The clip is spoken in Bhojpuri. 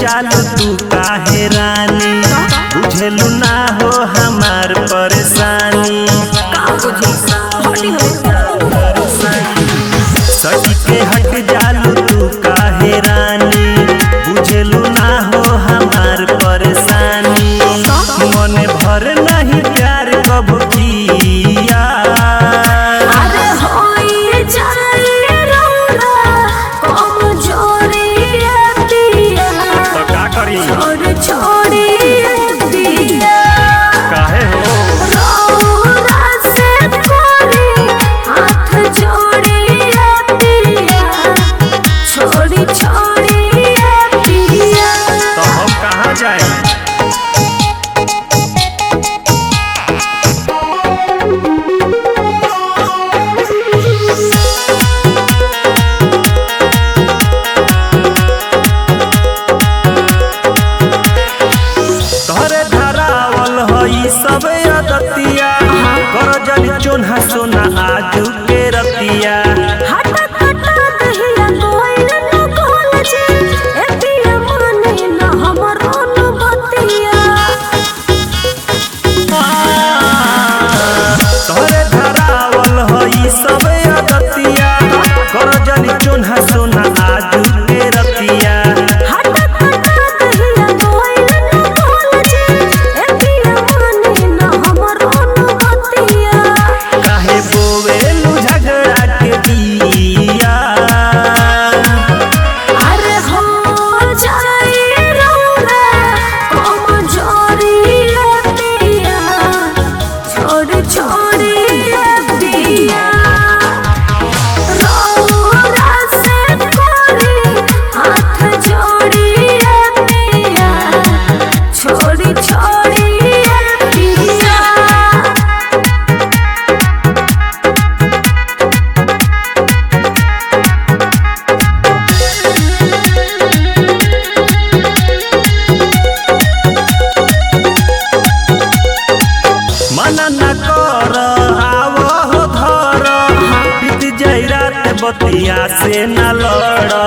जालू तू काहे रानी बुझेलू ना हो हमार परेशानी सच के हट जालू तू काहे रानी बुझेलू ना हो हमार परेशानी मन भर नहीं प्यार कब किया अरे होई जाए रौला कमजोरी दिया तो का करी छोड़ छोड़ी दिया काहे हो रौला से कोरी हाथ जोड़ी दिया छोड़ी छोड़ी दिया तो हम कहाँ जाए तोहरे धरावल हई सब अदतिया कर जल चोन्हा सोना आजू के रतिया हट हट दहिया कोई न कॉलेज एतिया माने न हमरो न बतिया तोहरे धरावल हई सब अदतिया कर जल चोन्हा सोना आजू के रतिया हट हट दहिया कोई न कॉलेज एतिया माने न हमरो न बतिया काहे बोवेलू झगड़ा के दिया अरे हो जाए रौला कमजोरी दिया छोड़ छोड़ी दिया रौला से कोरी हाथ जोड़ी दिया छोड़ी छोड़ी दिया मना न कर आव हो धर बीत जाई रात बतिया से न लड़